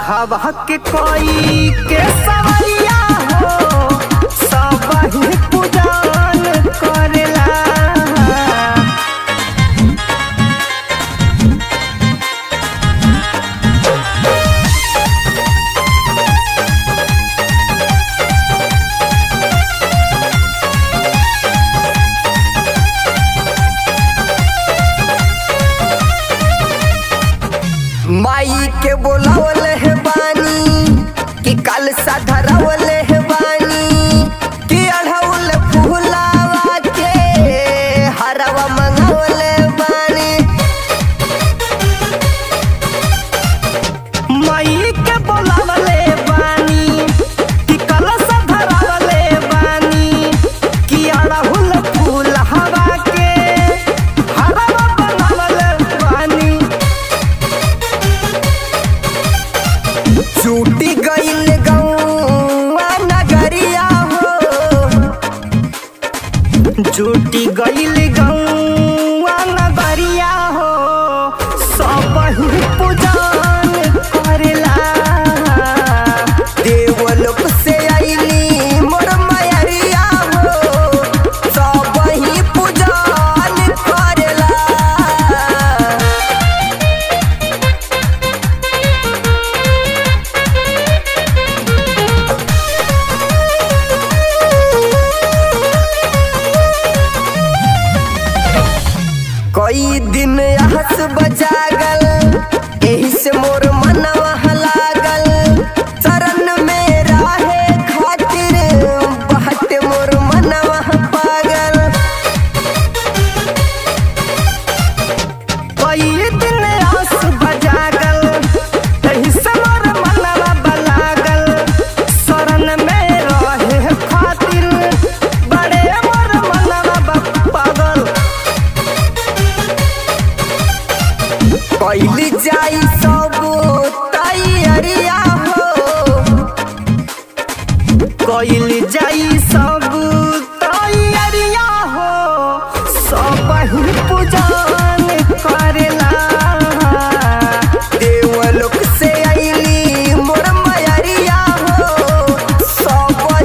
बघवा के कोई के सवरिया हो सब ही पूजन करेला माई के बोलावल है बानी कि कल सा धरावल है बानी कि अढ़ौल फूलावा के हरवा मंगावल बानी माई के बोलावल बानी कि कल सा धरावल बानी कि अढ़ौल फूलावा के हरवा मंगावल बानी छूटी गईल गौआ नगरिया हो छूटी गईल गौआ नगरिया हो सब ही पूजन करेला देवलोक से आईली मोर मयरिया हो सब ही पूजन करेला कई दिन हंस बजागल एही से मोर मनवा लागल शरण में रहे खातिर बहत मोर मनवा पागल कई दिन हंस बजागल एही से मोर मनवा बलागल शरण में रहे खातिर बड़े मोर मनवा पागल कैली जाई सब तैयारिया हो कैली जाई सब तैयारिया हो सब ही पूजा